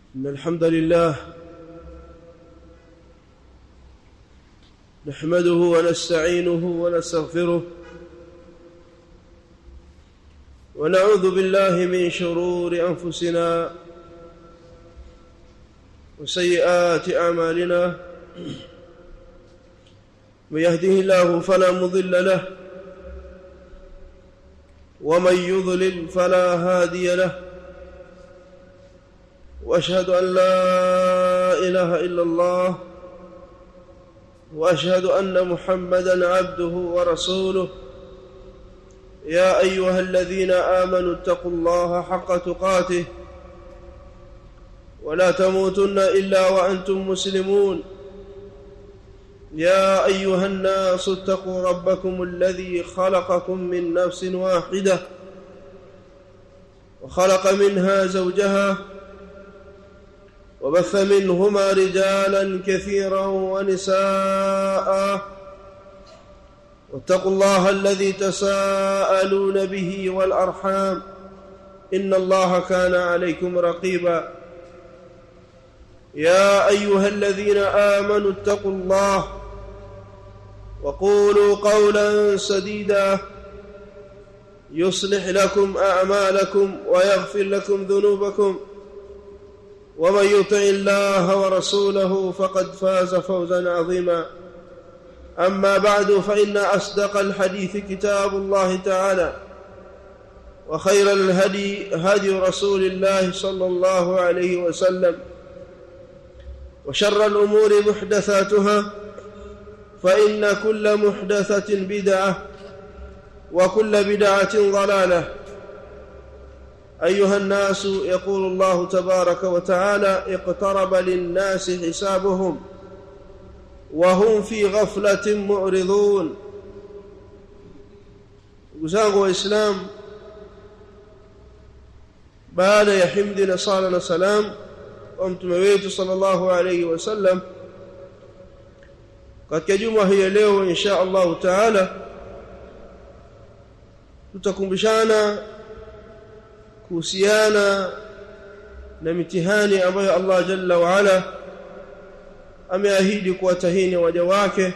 إن الحمد لله نحمده ونستعينه ونستغفره ونعوذ بالله من شرور أنفسنا وسيئات أعمالنا من يهده الله فلا مضل له ومن يضلل فلا هادي له واشهد ان لا اله الا الله واشهد ان محمدا عبده ورسوله يا ايها الذين امنوا اتقوا الله حق تقاته ولا تموتن الا وانتم مسلمون يا ايها الناس اتقوا ربكم الذي خلقكم من نفس واحده وخلق منها زوجها وبث منهما رجالا كثيرا ونساء واتقوا الله الذي تساءلون به والارحام ان الله كان عليكم رقيبا يا ايها الذين امنوا اتقوا الله وقولوا قولا سديدا يصلح لكم اعمالكم ويغفر لكم ذنوبكم ومن يطع الله ورسوله فقد فاز فوزا عظيما اما بعد فان اصدق الحديث كتاب الله تعالى وخير الهدي هدي رسول الله صلى الله عليه وسلم وشر الامور محدثاتها فان كل محدثه بدعه وكل بدعه ضلاله ايها الناس يقول الله تبارك وتعالى اقترب للناس حسابهم وهم في غفله معرضون وزangu waislam baada ya himdi na sala na salam wa mtume wetu sallallahu alayhi wasallam katika juma hii leo insha Allah taala tutakumbushana kuhusiana na mitihani ambayo Allah jalla wa ala ameahidi kuwatahini waja wake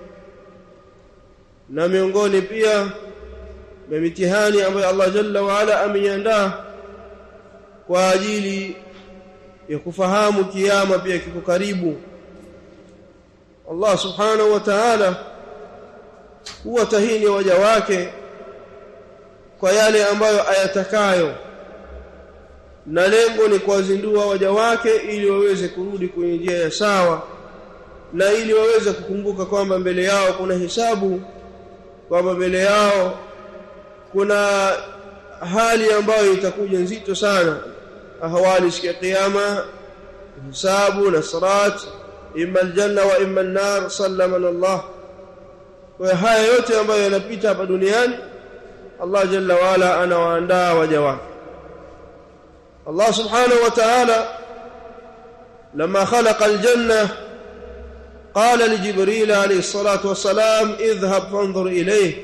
na miongoni pia ya mitihani ambayo Allah jalla wa ala ameiandaa kwa ajili ya kufahamu kiyama pia kiko karibu Allah subhanahu wa ta'ala huwatahini waja wake kwa yale ambayo ayatakayo na lengo ni kuwazindua waja wake ili waweze kurudi kwenye njia ya sawa na ili waweze kukumbuka kwamba mbele yao kuna hisabu kwamba mbele yao kuna hali ambayo itakuja nzito sana ahwali siku ya kiyama hisabu na sirat imma aljanna wa imma an-nar sallamana Allah kwa haya yote ambayo yanapita hapa duniani Allah jalla wa ala anawaandaa waja wake الله سبحانه وتعالى لما خلق الجنة قال لجبريل عليه الصلاة والسلام اذهب فانظر إليه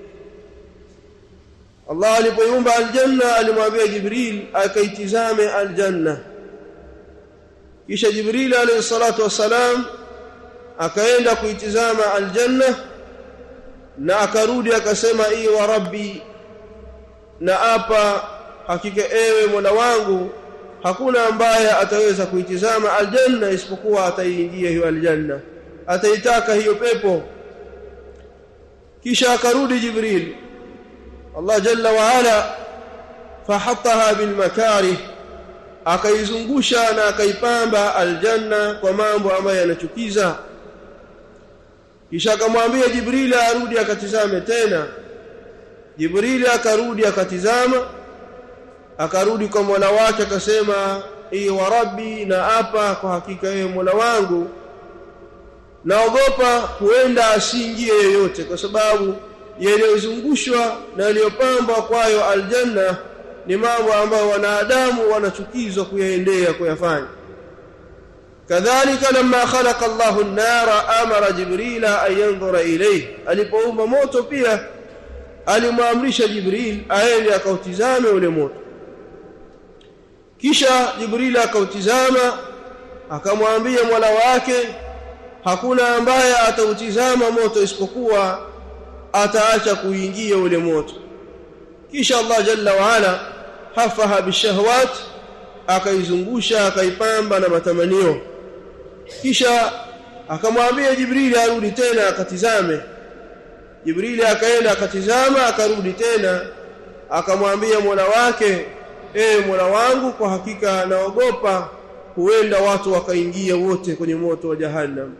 الله alipoiumba aljanna alimwambia Jibril akaitizame aljanna kisha Jibril alayhi salatu wassalam akaenda kuitizama aljanna na akarudi akasema ii wa rabbi na apa hakika ewe Mola wangu hakuna ambaye ataweza kuitizama aljanna isipokuwa ataiingia hiyo aljanna ataitaka hiyo pepo kisha akarudi Jibril Allah jalla wa ala fahattaha bil makarih akaizungusha na akaipamba aljanna kwa mambo ambayo yanachukiza kisha akamwambia Jibril arudi akatizame tena Jibril akarudi akatizama akarudi kwa Mola wake akasema ee wa rabbi na hapa kwa hakika wewe Mola wangu naogopa huenda asiingie yoyote kwa sababu yaliyozungushwa na yaliyopambwa kwayo aljanna ni mambo ambayo wanadamu wanachukizwa kuyaendea kuyafanya kadhalika lamma khalaqa Allahu an-nara amara Jibrila an yanzura ilayhi alipoumba moto pia alimwamrisha Jibril aende akautizame ule moto kisha jibril akautizama akamwambia mola wake hakuna ambaye atautizama moto isipokuwa ataacha kuingia ule moto kisha Allah jalla wa ala hafaha bishahawat akaizungusha akaipamba na matamanio kisha akamwambia Jibrili arudi tena akatizame Jibrili akaenda akatizama akarudi tena akamwambia Mola wake e Mola wangu kwa hakika naogopa huenda watu wakaingia wote kwenye moto wa jahannam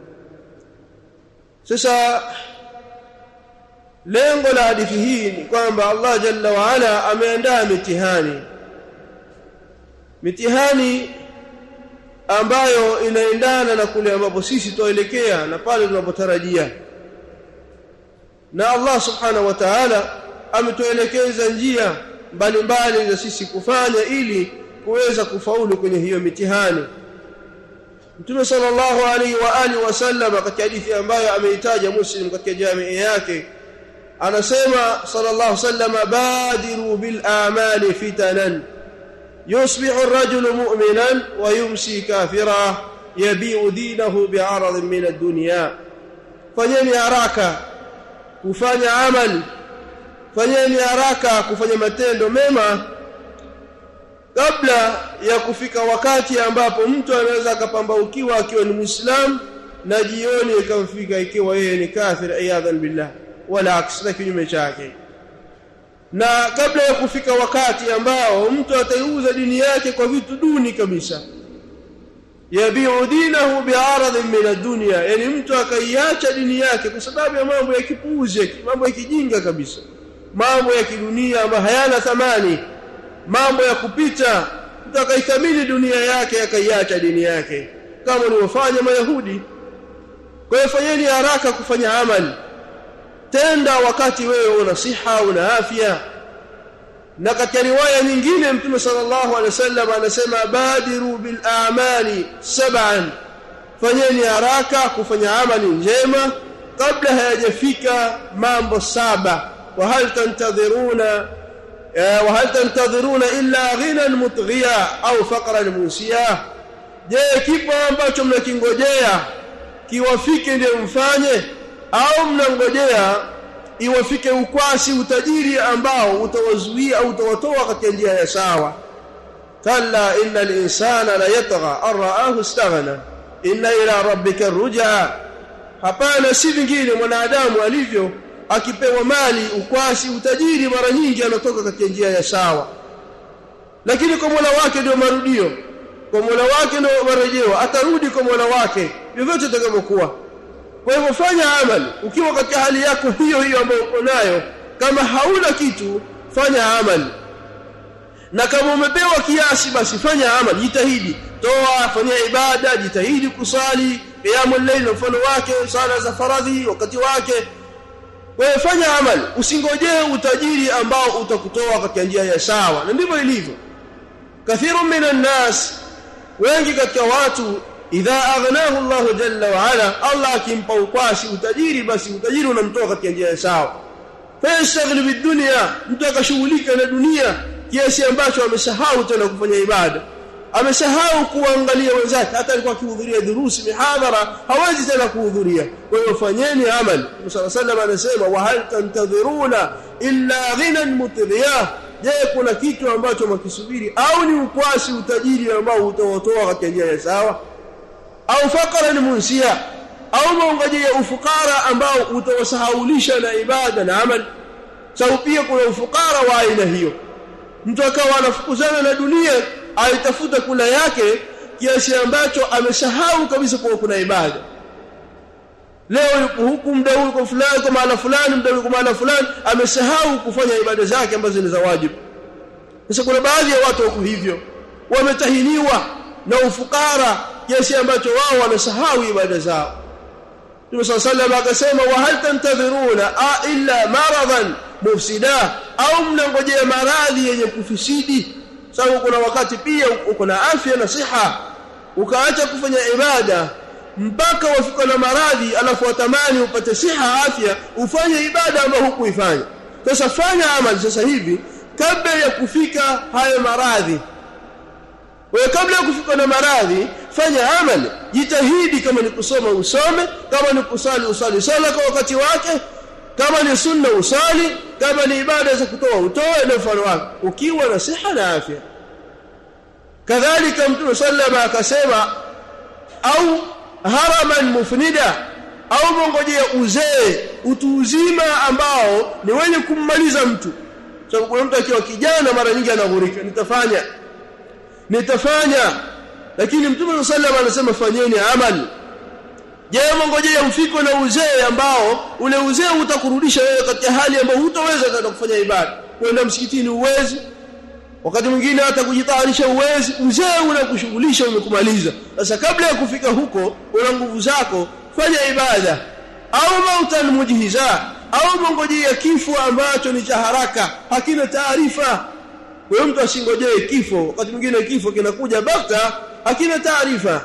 sasa lengo la hadithi hii ni kwamba Allah jalla wa ala ameandaa mitihani mitihani ambayo inaendana na kule ambapo sisi tuelekea na pale tunapotarajia na Allah subhanahu wa ta'ala ametuelekeza njia mbalimbali za sisi kufanya ili kuweza kufaulu kwenye hiyo mitihani Mtume sallallahu alaihi wa alihi wasallam katika hadithi ambayo ameitaja Muslim katika jamii yake anasema sallallahu wasallam badiru bil a'mali fitanan yusbihu ar-rajulu mu'minan wa yumsi kafira yabi'u dinahu bi'aradin min ad-dunya fanyeni haraka kufanya amali fanyeni haraka kufanya matendo mema kabla ya kufika wakati ambapo mtu anaweza akapambaukiwa akiwa ni Muislam na jioni ikamfika ikiwa yeye ni kafir iyadhan billah wala aksina kinyume chake na kabla ya kufika wakati ambao mtu ataiuza dini yake kwa vitu duni kabisa yabiu dinahu bi'aradhin min ad-dunya yani mtu akaiacha dini yake kwa sababu ya mambo ya kipuuzi mambo ya kijinga kabisa mambo ya kidunia ambayo hayana thamani mambo ya kupita mtu akaithamini dunia yake akaiacha dini yake kama walivyofanya mayahudi kwa hiyo fanyeni haraka kufanya amali tenda wakati wewe una siha una afya na katika riwaya nyingine mtume sallallahu alaihi wasallam anasema badiru bil a'mali sab'an fanyeni haraka kufanya amali njema kabla hayajafika mambo saba wa hal tantadhiruna wa hal tantadhiruna illa ghinan mutghiya au faqran musiya je kipo ambacho mnakingojea kiwafike ndio mfanye au mnangojea iwafike ukwasi utajiri ambao utawazuia au utawatoa katika njia ya sawa kalla innal insana la yatgha araahu istaghna inna ila rabbika rujaa hapana si vingine mwanadamu alivyo akipewa mali ukwasi utajiri mara nyingi anatoka katika njia ya sawa lakini kwa Mola wake ndio marudio kwa Mola wake ndio marejeo atarudi kwa Mola wake vyovyote itakavyokuwa kwa hivyo fanya amali ukiwa katika hali yako hiyo hiyo ambayo uko nayo kama hauna kitu fanya amali na kama umepewa kiasi basi fanya amali jitahidi toa fanya ibada jitahidi kusali qiyamul layl mfano wake sala za faradhi wakati wake wewe fanya amali usingojee utajiri ambao utakutoa katika njia ya sawa na ndivyo ilivyo kathiru minan nas wengi katika watu idha aghnahu Allah jalla wa ala Allah akimpa ukwasi utajiri basi utajiri unamtoa katika njia ya sawa fayastaghli bidunya mtu akashughulika na dunia kiasi ambacho amesahau tena kufanya ibada amesahau kuangalia wenzake hata alikuwa akihudhuria durusi mihadhara hawezi tena kuhudhuria kwa hiyo fanyeni amali Musa sallam anasema wa hal tantadhiruna illa ghinan mutghiyah je kuna kitu ambacho makisubiri au ni ukwasi utajiri ambao utawatoa katika njia ya sawa au faqran munsia au maungajia ufukara ambao utawasahaulisha na ibada na amali sababu pia kuna ufukara wa aina hiyo mtu akawa anafukuzana na dunia aitafuta kula yake kiasi ambacho amesahau kabisa kuwa kuna ibada leo yuko huku muda huu kwa fulani kwa maana fulani muda kwa maana fulani amesahau kufanya ibada zake ambazo ni za wajibu sasa kuna baadhi ya watu wako hivyo wametahiniwa na ufukara kiasi ambacho wao wamesahau ibada zao Mtume صلى الله عليه akasema wa hal tantadhiruna a illa maradan mufsida au mnangojea maradhi yenye kufisidi sababu kuna wakati pia uko na afya na siha ukaacha kufanya ibada mpaka wafika na maradhi alafu watamani upate siha afya ufanye ibada ambayo hukuifanya sasa fanya amali sasa hivi kabla ya kufika hayo maradhi wewe kabla ya kufika na maradhi fanya amali jitahidi kama ni kusoma usome kama ni kusali usali sala kwa wakati wake kama ni sunna usali kama ni ibada za kutoa utoe na mfano wake ukiwa na siha na afya kadhalika mtume sallama akasema au haraman mufnida au mongojea uzee utu uzima ambao ni wenye kummaliza mtu sababu kuna mtu akiwa kijana mara nyingi anaghurika nitafanya nitafanya lakini mtume sallallahu anasema fanyeni amali je mongojea mfiko na uzee ambao ule uzee utakurudisha wewe katika hali ambayo hutaweza tena kufanya ibada kwenda msikitini uwezi wakati mwingine hata kujitayarisha uwezi uzee unakushughulisha umekumaliza sasa kabla ya kufika huko una nguvu zako fanya ibada au mautan mujhiza au mongojea kifo ambacho ni cha haraka hakina taarifa wewe mtu asingojee kifo wakati mwingine kifo kinakuja bakta hakina taarifa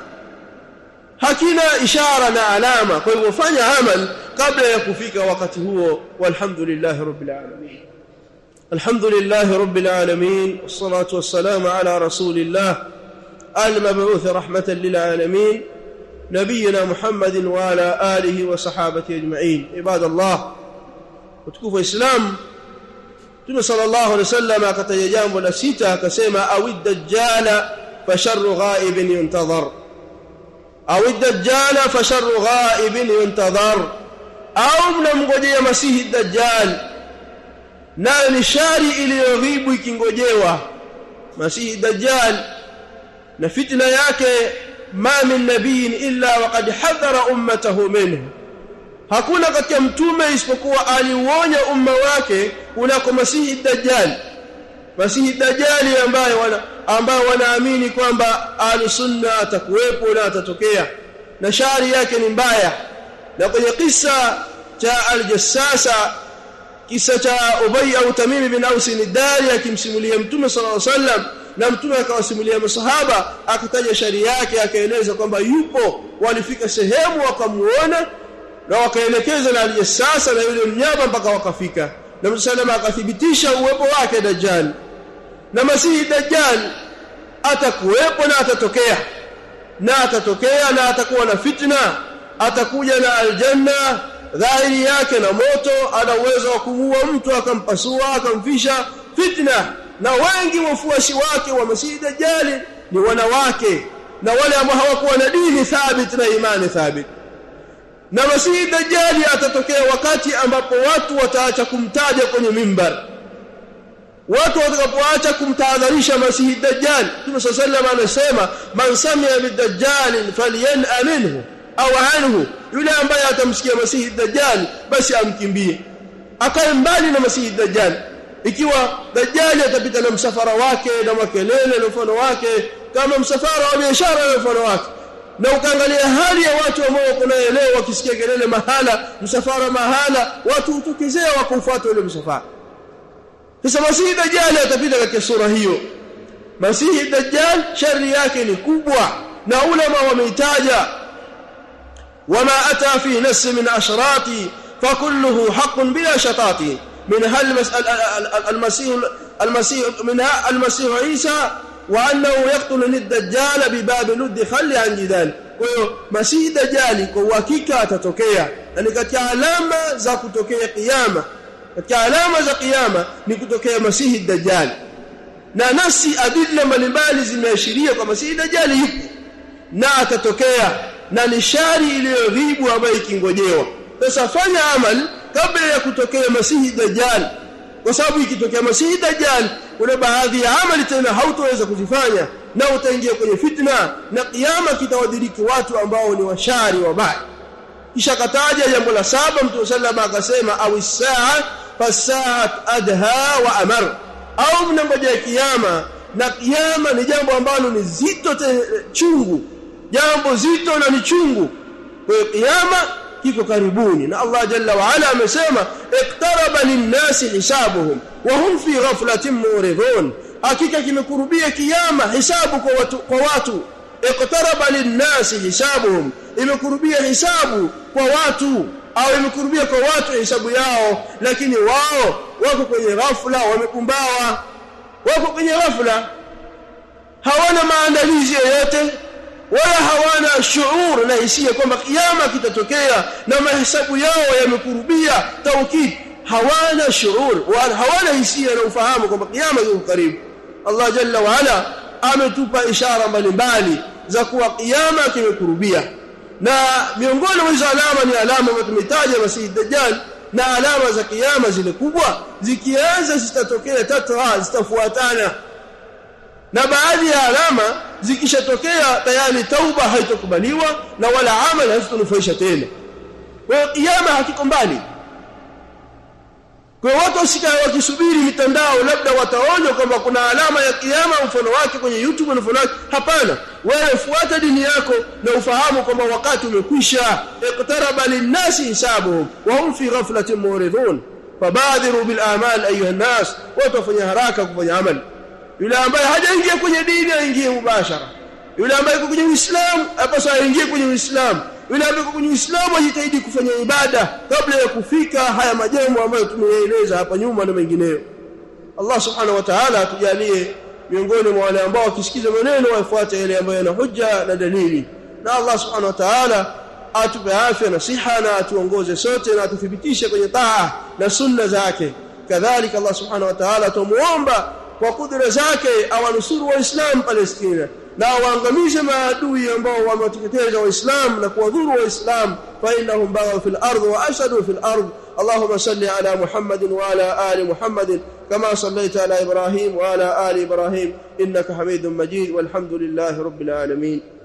hakina ishara na alama kwa hivyo fanya amal kabla ya kufika wakati huo walhamdulillah rabbil alamin alhamdulillah rabbil alamin wassalatu wassalamu ala rasulillah المبعوث رحمة للعالمين نبينا محمد وعلى آله وصحابته أجمعين عباد الله وتكفوا إسلام Mtume sallallahu alaihi wasallam akataja jambo la sita akasema awi dajjala fa sharru ghaibin yuntadhar awi dajjala fa sharru ghaibin yuntadhar au mnamngojea masihi dajjal nayo ni shari iliyoghibu ikingojewa masihi dajjal na fitna yake ma min nabiyin illa waqad hadhara ummatahu minhu hakuna katika mtume isipokuwa aliuonya umma wake kunako masihi dajjal masihi dajjali ambaye wana ambao wanaamini kwamba sunna atakuwepo na atatokea na shari yake ni mbaya na kwenye kisa cha aljassasa kisa cha Ubay au Tamim bin Aus al-Dari akimsimulia Mtume sallallahu alaihi wasallam na Mtume akawasimulia masahaba akataja shari yake akaeleza kwamba yupo walifika sehemu wakamuona na wakaelekeza na aliyesasa na yule mnyama mpaka wakafika na msalama akathibitisha uwepo wake dajjal na masihi dajjal atakuwepo na atatokea na atatokea na atakuwa na fitna atakuja na aljanna dhahiri yake na moto ana uwezo wa kumuua mtu akampasua akamfisha fitna na wengi wafuasi wake wa masihi dajjali ni wanawake na wale ambao hawakuwa na dini thabit na imani thabit na masihi dajjali atatokea wakati ambapo watu wataacha kumtaja kwenye mimbar watu watakapoacha kumtahadharisha masihi dajjal Mtume sallallahu alayhi anasema man samia bidajjal falyan'a minhu au anhu yule ambaye atamsikia masihi dajjal basi amkimbie akae mbali na masihi dajjal ikiwa dajjali atapita na msafara wake na makelele na mfano wake kama msafara wa biashara na mfano wake na ukaangalia hali ya watu ambao wako naye leo wakisikia kelele mahala msafara mahala watu hutokezea wakufuata ule msafara sasa masihi dajjal atapita katika sura hiyo masihi dajjal shari yake ni kubwa na ulama wameitaja wama ata fi nas min ashrati fakulluhu haqqun bila shatati منها المسيح المسيح منها المسيح عيسى وانه يقتل الدجال بباب لد خلي عن جدال kwa hiyo masihi dajali kwa uhakika atatokea na ni katika alama za kutokea kiyama katika alama za kiyama ni kutokea masihi dajali na nasi adilla mbalimbali zimeashiria kwa masihi dajali yupo na atatokea na ni shari iliyoghibu ambayo ikingojewa sasa fanya amali kabla ya kutokea masihi dajjal kwa sababu ikitokea masihi dajjal kuna baadhi ya amali tena hautoweza kuzifanya na utaingia kwenye fitna na kiyama kitawadiriki watu ambao ni washari wabaya kisha kataja jambo la saba mtume sallama akasema au saa fasaat adha wa amar au mnangojea kiyama na kiyama ni jambo ambalo ni zito chungu jambo zito na ni chungu kwa hiyo kiyama kiko karibuni na Allah jalla wa ala amesema iktaraba linnasi hisabuhum wa hum fi ghaflatin muridun hakika kimekurubia kiyama hisabu kwa watu kwa watu iktaraba linnasi hisabuhum imekurubia hisabu kwa watu au imekurubia kwa watu hisabu yao lakini wao wako kwenye ghafla wamepumbawa wako kwenye ghafla hawana maandalizi yoyote wala hawana shuur na hisia kwamba kiyama kitatokea na mahesabu yao yamekurubia taukid hawana shuur wala hawana hisia na ufahamu kwamba kiyama kiko karibu Allah jalla wa ala ametupa ishara mbalimbali za kuwa kiyama kimekurubia na miongoni mwa hizo alama ni alama ambazo tumetaja Masih Dajjal na alama za kiyama zile kubwa zikianza zitatokea tatra zitafuatana na baadhi ya alama zikishatokea tayari tauba haitokubaliwa na wala amali hazitonufaisha tena kwa hiyo kiyama hakiko mbali kwa watu wasikae wakisubiri mitandao labda wataona kwamba kuna alama ya kiyama mfano wake kwenye YouTube na mfano wake hapana wewe fuata dini yako na ufahamu kwamba wakati umekwisha iqtaraba linnasi hisabuhum wa hum fi ghaflatin muridun fabadiru bil amal ayuha nas watu wafanya haraka kufanya amali yule ambaye hajaingia kwenye dini aingie mubashara yule ambaye yuko kwenye Uislamu apaswa aingie kwenye Uislamu yule ambaye yuko kwenye Uislamu ajitahidi kufanya ibada kabla ya kufika haya majambo ambayo tumeeleza hapa nyuma na mengineyo Allah subhanahu wa ta'ala atujalie miongoni mwa wale ambao wakisikiza maneno wafuate yale ambayo yana hujja na dalili na Allah subhanahu wa ta'ala atupe afya na siha na atuongoze sote na atuthibitishe kwenye taa na sunna zake kadhalika Allah subhanahu wa ta'ala tumuomba kwa kudra zake awanusuru waislamu Palestina na waangamize maadui ambao wamewateketeza waislamu na kuwadhuru waislamu fa innahum baghaw fil ardh wa ashadu fil ardh اللهم صل على محمد وعلى آل محمد كما صليت على إبراهيم وعلى آل إبراهيم إنك حميد مجيد والحمد لله رب العالمين